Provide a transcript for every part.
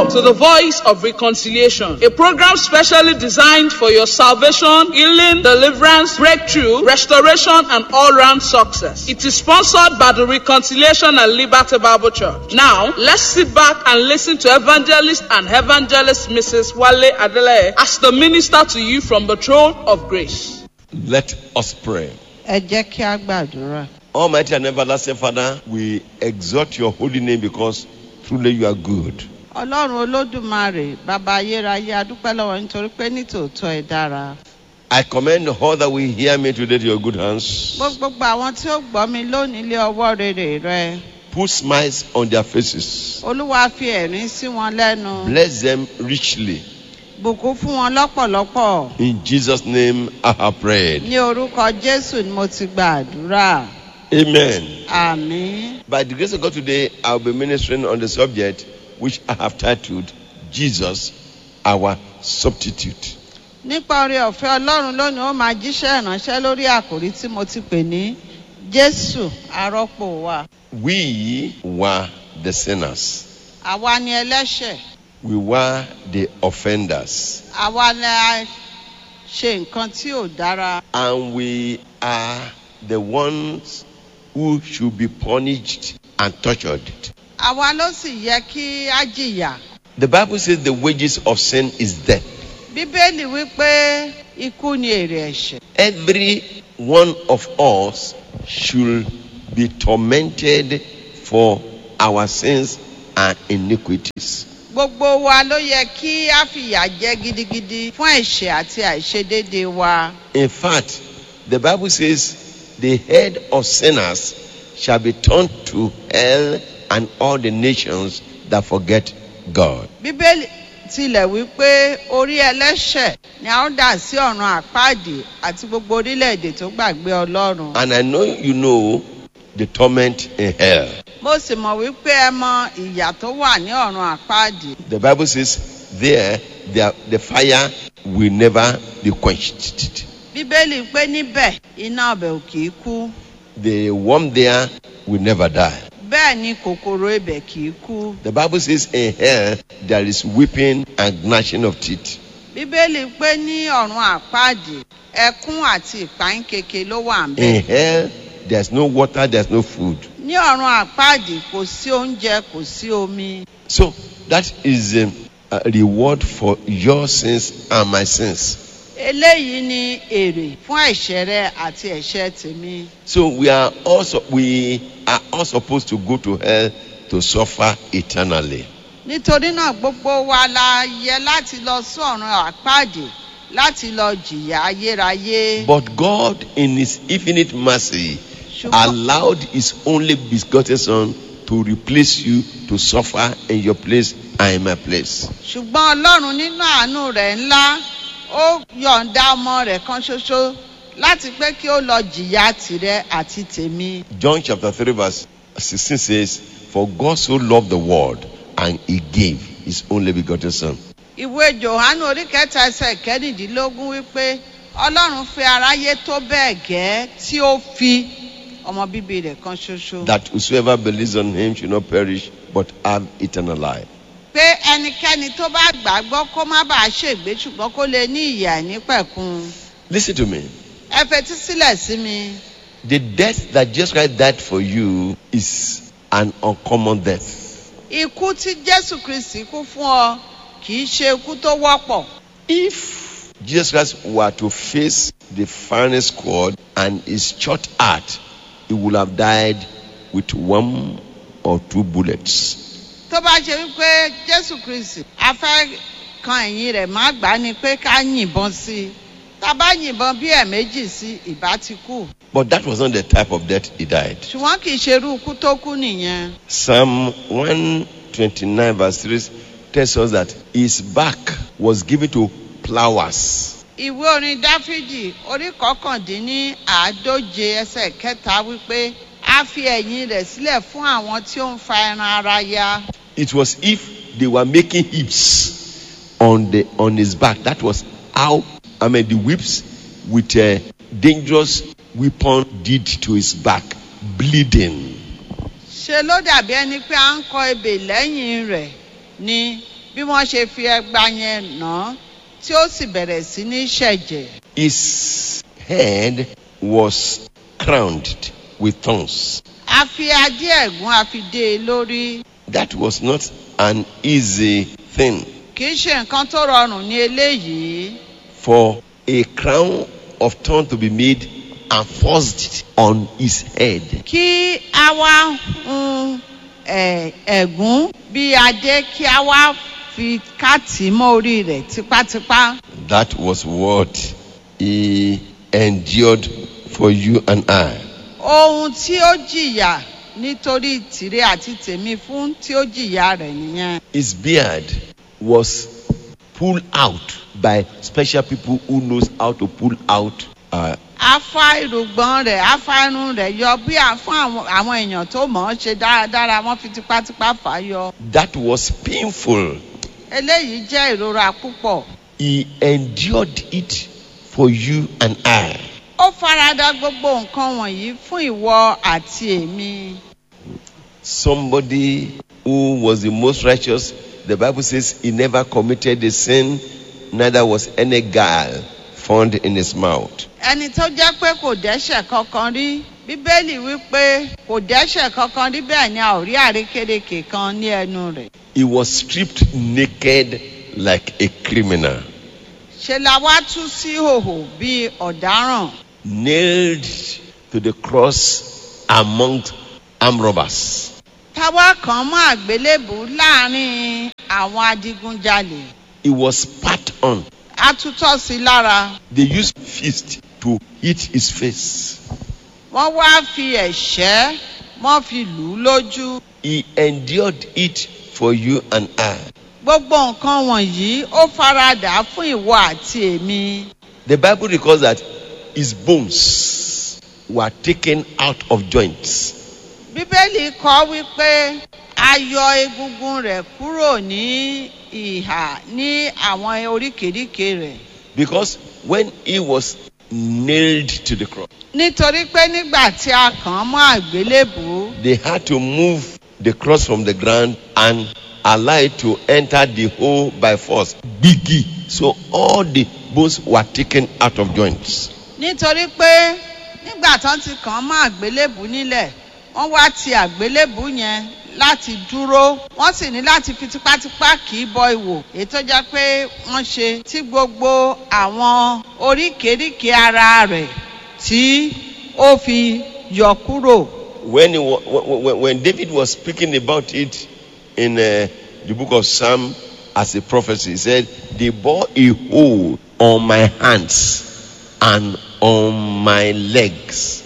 Welcome to the Voice of Reconciliation, a program specially designed for your salvation, healing, deliverance, breakthrough, restoration, and all-round success. It is sponsored by the Reconciliation and Liberty Bible Church. Now, let's sit back and listen to evangelist and evangelist Mrs. Wale Adele as the minister to you from the throne of grace. Let us pray. ẹ jẹ́ kí a gbàdúrà. Almighty and everlasting Father, we exalt your holy name because truly you are good. ọlọ́run olódùmarè bàbá ayérayé adúpẹ́ lọ́wọ́ nítorí pé nítòótọ́ ẹ dára. I commend all that will hear me today to your good hands. gbogbo àwọn tí ó gbọ́ mi lónìí lé ọwọ́ rere rẹ. Put smiles on their faces. olúwa fi ẹ̀rín sí wọn lẹ́nu. Bless them richly. bùkún fún wọn lọ́pọ̀lọpọ̀. In Jesus' name I have prayed. ní orúkọ jésù ni mo ti gba àdúrà. Amen. àmín. By the grace of God today, I'll be ministering on the subject which I have titled Jesus, our substitute. nípa oore ọ̀fẹ́ ọlọ́run lónìí ó máa jíṣẹ́ ìránṣẹ́ lórí àkòrí tí mo ti pè ní jésù arọ́pò wa. We were the sinners. àwa ni ẹlẹ́ṣẹ̀. We were the offenders. àwa ni a ṣe nǹkan tí ò dára. And we are the ones who should be punished and tortured. àwa ló sì yẹ kí á jìyà. The Bible says the wages of sin is death. bíbélì wípé ikú ni èrè ẹ̀ṣẹ̀. Every one of us should be tormented for our sins and iniquities. gbogbo wa ló yẹ kí á fìyà jẹ gidigidi fún ẹ̀ṣẹ̀ àti àìṣedéédé wa. In fact, the Bible says the head of sinners shall be turned to hell and all the nations that forget God. bíbélì tilẹ̀ wípé orí ẹlẹ́ṣẹ̀ ni a ó dà sí ọ̀run àpáàdì àti gbogbo orílẹ̀-èdè tó gbàgbé ọlọ́run. And I know you know the torment in hell. mo sì mọ̀ wípé ẹ mọ ìyà tó wà ní ọ̀run àpáàdì. The Bible says there the, the fire will never be quenched. bíbélì pé níbẹ̀ iná ọbẹ̀ ò kì í kú. The worm there will never die. bẹ́ẹ̀ ni kòkòrò ibẹ̀ kì í kú. The Bible says in hell there is weeping and gnashing of teeth. bíbélì pé ní ọ̀run àpáàdì ẹkún àti ìpáyín keke ló wà ń bẹ̀. In hell there's no water, there's no food. ní ọ̀run àpáàdì kò sí oúnjẹ kò sí omi. So that is um, a reward for your sins and my sins. eléyìí ni èrè fún ẹ̀ṣẹ̀ rẹ àti ẹ̀ṣẹ̀ tèmi. So we are also we are all supposed to go to hell to suffer eternally. nítorí náà gbogbo wa la yẹ láti lọ sí ọ̀run àpáàdì láti lọ jìyà ayérayé. But God, in His infinite mercy, ṣùgbọ́n allowed His only begotten Son to replace you to suffer in your place and in my place. ṣùgbọ́n ọlọ́run nínú àánú rẹ̀ ńlá ó yọ̀ǹda ọmọ rẹ̀ kan ṣoṣo láti pé kí ó lọ jìyà tìrẹ àti tèmi. John chapter 3, verse 16 says, For God so loved the world and He gave His only begotten Son. ìwé johannu orí kẹta ẹsẹ kẹrìndínlógún wípé ọlọ́run fẹ́ aráyé tó bẹ́ẹ̀ gẹ́ tí ó fi ọmọ bíbí rẹ̀ kan ṣoṣo. That whosoever believes on Him should not perish but have eternal life. pé ẹnikẹ́ni tó bá gbàgbọ́ kó má bàa ṣègbé ṣùgbọ́n kó lè ní ìyà nípẹ̀kun. Listen to me. ẹ fetí sílẹ̀ sí mi. The death that Jesus Christ died for you is an uncommon death. ikú tí jésù kristi kú fún ọ kì í ṣe ikú tó wọ́pọ̀. If Jesus Christ were to face the firing squad and his shot heart, he would have died with one or two bullets. tó bá ṣe wípé jésù kristi a fẹ́ kan ẹ̀yìn rẹ̀ má gbà á ni pé ká yìnbọn sí i tá a bá yìnbọn bí ẹ̀ẹ̀mejì sí i ìbá ti kú But that was not the type of death he died. ṣùgbọ́n kì í ṣe irú ikú tó kú nìyẹn. Psalm 129, verse 3 tells us that his back was given to plowers. ìwé orin dáfídì orí kọkàndínní àádóje ẹsẹ̀ kẹta wípé a fi ẹ̀yìn rẹ̀ sílẹ̀ fún àwọn tí ó ń fa ẹran ara ya. It was if they were making hips on the on his back. That was how I mean the whips with a dangerous weapon did to his back, bleeding. ṣe ló dàbí ẹni pé à ń kọ ebè lẹ́yìn rẹ̀ ni bí wọ́n ṣe fi ẹgba yẹn nà án tí ó sì bẹ̀rẹ̀ sí ní ṣẹ̀jẹ̀. His head was crowned with thorns. a fi adé ẹ̀gún a fi dé e lórí That was not an easy thing kì í ṣe nǹkan tó rọrùn ní eléyìí for a crown of thorns to be made and forced on his head. kí a wá hun ẹ̀, ẹ̀gún bí adé kí a wá fi káàtì mọ́ orí rẹ̀ tipátipá. That was what he endured for you and I. ohun tí ó jìyà nítorí tìrẹ àti tèmi fún tí ó jìyà rẹ̀ nìyẹn. His beard was pulled out by special people who knows how to pull out uh, a fa irùngbọ̀n rẹ̀ a fa irun rẹ̀ yọ bí a fún àwọn àwọn èèyàn tó mọ̀ ọ́n ṣe dáradára wọ́n fi tipátipá fà á yọ. that was painful. eléyìí jẹ́ ìrora púpọ̀. He endured it for you and I. ó farada gbogbo nǹkan wọ̀nyí fún ìwọ àti èmi. Somebody who was the most righteous, the Bible says he never committed a sin, neither was any guile found in his mouth. ẹni tó jẹ́ pé kò dẹ́ṣẹ̀ kankan rí bíbélì wípé kò dẹ́ṣẹ̀ kankan rí bẹ́ẹ̀ ni a ò rí àrékérekè kan ní ẹnu rẹ̀. He was stripped naked like a criminal, ṣe la wá tú sí hòhò bíi ọ̀daràn. nailed to the cross among armed robbers. táwa kan mọ́ àgbélébù láàrin àwọn adigunjalè. He was spat on. a tutọ́ sí i lára. They used fist to hit his face. wọ́n wá fi ẹ̀ṣẹ́ wọ́n fi lù ú lójú. He endured it for you and I. gbogbo nǹkan wọ̀nyí ó faradà fún ìwọ àti èmi. The Bible records that his bones were taken out of joints. bíbélì kọ́ wípé a yọ egungun rẹ̀ kúrò ní ìhà ní àwọn oríkèéríkèé rẹ̀. Because when he was nailed to the cross, nítorí pé nígbà tí a kàn án mọ́ àgbélébù they had to move the cross from the ground and allow it to enter the hole by force. Biggie. So all the bones were taken out of joints. nítorí pé nígbà tán ti kàn án mọ́ àgbélébù nílẹ̀ wọ́n wá ti àgbélébù yẹn láti dúró wọ́n sì ní láti fi tipátipá kì í bọ ìwò èyí tó jẹ́ pé wọ́n ṣe tí gbogbo àwọn oríkèéríkèé ara rẹ̀ tí ó fi yọ kúrò. When, he, wa- when, when David was speaking about it in uh, the book of Psalm as a prophecy, he said, They bore a hole on my hands and on my legs.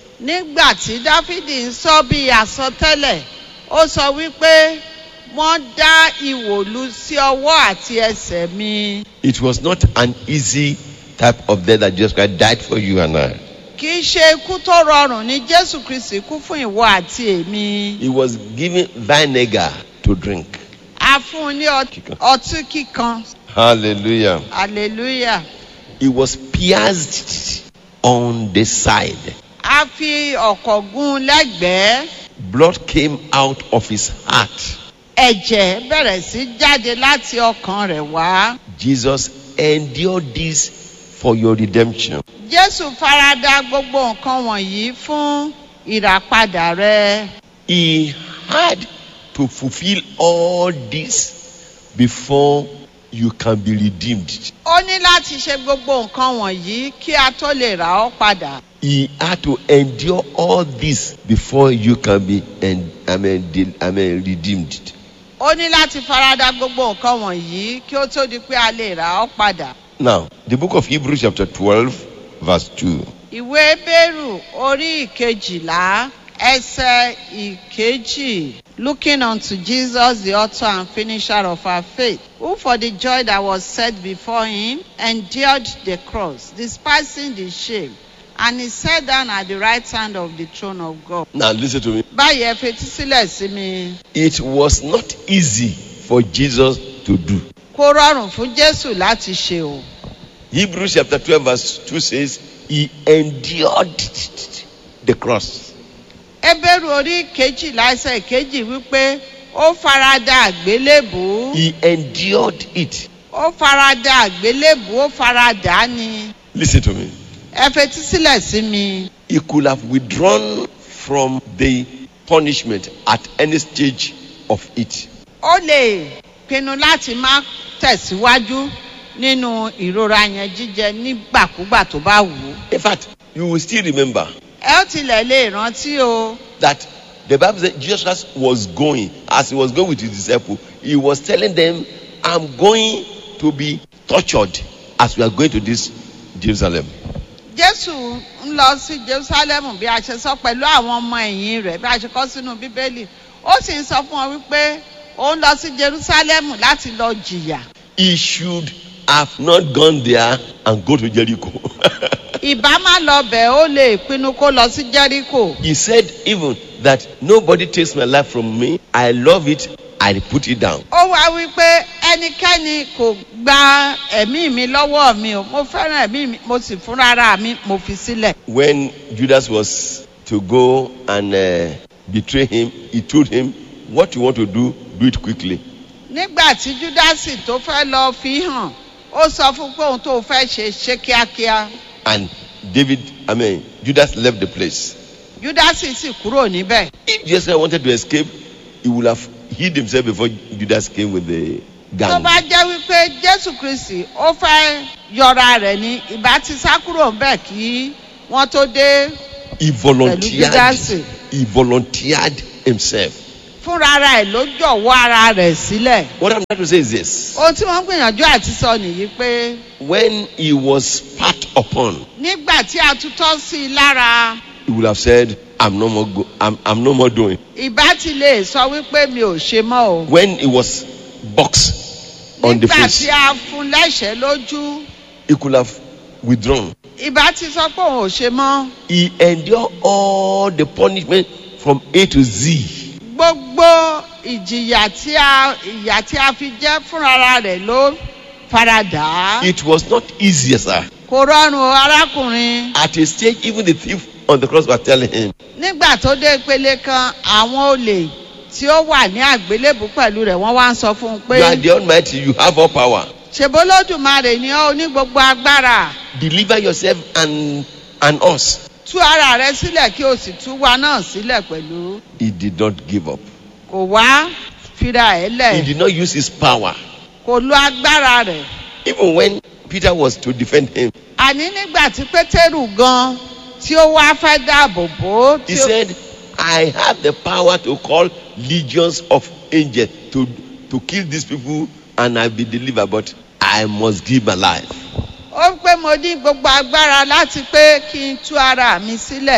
nígbà tí dáfídì ń sọ bí àsọtẹ́lẹ̀ ó sọ wípé wọ́n dá ìwòlú sí ọwọ́ àti ẹsẹ̀ mi. It was not an easy type of death that Jesus Christ died for you and I. kì í ṣe ikú tó rọrùn ní jésù kristi kú fún ìwọ àti èmi. He was given vinegar to drink. a fún un ní ọt- ọtí kíkan Hallelujah. hallelujah. He was pierced on the side. a fi ọ̀kọ̀ gún un lẹ́gbẹ̀ẹ́ Blood came out of his heart. ẹ̀jẹ̀ bẹ̀rẹ̀ sí jáde láti ọkàn rẹ̀ wá. Jesus endured this for your redemption. jésù farada gbogbo nǹkan wọ̀nyí fún ìràpadà rẹ. He had to fulfill all this before you can be redeemed. ó ní láti ṣe gbogbo nǹkan wọ̀nyí kí a tó lè rà ọ́ padà. He had to endure all this before you can be en- I mean, de- I mean, redeemed. ó ní láti farada gbogbo nǹkan wọ̀nyí kí ó tó di pé a lè rà ọ́ padà. Now, the book of Hebrews, chapter 12, verse 2. ìwé bẹ́rù orí ìkejìlá ẹsẹ̀ ìkejì looking unto jesus the author and finisher of our faith who for the joy that was set before him endured the cross despising the shame and he sat down at the right hand of the throne of god. Now, listen to me. báyìí ẹ fetí sílẹ̀ sí mi It was not easy for Jesus to do. kó rọrùn fún jésù láti ṣe o. Hebrews chapter 12, verse 2 says, He endured the cross. ẹbẹ̀rù orí kejìlá ẹsẹ̀ kejì wípé ó farada àgbélébù He endured it. ó farada àgbélébù ó farada ni Listen to me. ẹ fetí sílẹ̀ sí mi He could have withdrawn from the punishment at any stage of it. ó lè pinnu láti má tẹ̀síwájú nínú ìrora yẹn jíjẹ nígbàkúgbà tó bá wù ú. In fact, you will still remember ẹ ó tilẹ̀ lè rántí o that the Bible said Jesus Christ was going, as he was going with his disciples, he was telling them, I'm going to be tortured as we are going to this Jerusalem. jésù ń lọ sí jerusalem bí a ṣe sọ pẹ̀lú àwọn ọmọ ẹ̀yìn rẹ̀ bí a ṣe kọ́ sínú bíbélì ó sì ń sọ fún wọn wípé ó ń lọ sí jerusalem láti lọ jìyà He should have not gone there and go to Jericho. ìbá má lọ bẹ̀ ó lè pinnu kó lọ sí jericho he said even that nobody takes my life from me. I love it. I put it down. ó wá wípé ẹnikẹ́ni kò gba ẹ̀mí mi lọ́wọ́ mi o mo fẹ́ràn ẹ̀mí mi mo sì fúnra ara mi mo fi sílẹ̀. When Judas was to go and uh, betray him, he told him, What you want to do, do it quickly. nígbà tí júdásì tó fẹ́ lọ fi hàn ó sọ fún pé òun tó fẹ́ ṣe ṣe kíákíá And David, I mean, Judas left the place. júdásì sì kúrò níbẹ̀. If Jesus wanted to escape, he would have hid himself before Judas came with the tó gang. bá jẹ́ wípé jésù kristi ó fẹ́ yọra rẹ̀ ní ìbá ti sá kúrò ńbẹ̀ kí wọ́n tó dé He volunteered. Judasi. He volunteered himself. fúnra ara ẹ̀ ló jọ̀wọ́ ara rẹ̀ sílẹ̀. What I'm trying to say is this. ohun tí wọ́n ń gbìyànjú àti sọ nìyí pé When he was spat upon, nígbà tí a tutọ́ sí i lára he would have said, I'm no more go- I'm, I'm no more doing. ìbá ti lè sọ wípé mi ò ṣe mọ́ o. When he was boxed on the nígbà face, tí a fún lẹ́sẹ̀ lójú he could have withdrawn. ìbá ti sọ pé òun ò ṣe mọ́. He endured all the punishment from A to Z. gbogbo ìjìyà tí a ìyà tí a fi jẹ́ fúnra rẹ̀ ló faradà. It was not easy, sir. kò rọrùn o arákùnrin. At a stage, even the thief on the cross was telling him, nígbà tó dé ìpele kan àwọn olè tí ó wà ní àgbélébù pẹ̀lú rẹ̀ wọ́n wá ń sọ fún un You are pé the Almighty, you have all power. ṣèbólódùmarè ni ó ní gbogbo agbára Deliver yourself and, and us. tú ara rẹ sílẹ̀ kí o sì tú wa náà sílẹ̀ pẹ̀lú He did not give up. kò wá fira ẹ̀ He lẹ̀ did not use his power. kò lo agbára rẹ̀ Even when Peter was to defend him, àní nígbà tí pétérù gan tí ó wá fẹ́ dáàbò bò ó he tí ó- said, I have the power to call legions of angels to, to kill these people and I'll be delivered, but I must give my life. ó pé mo ní gbogbo agbára láti pé kí n tú ara mi sílẹ̀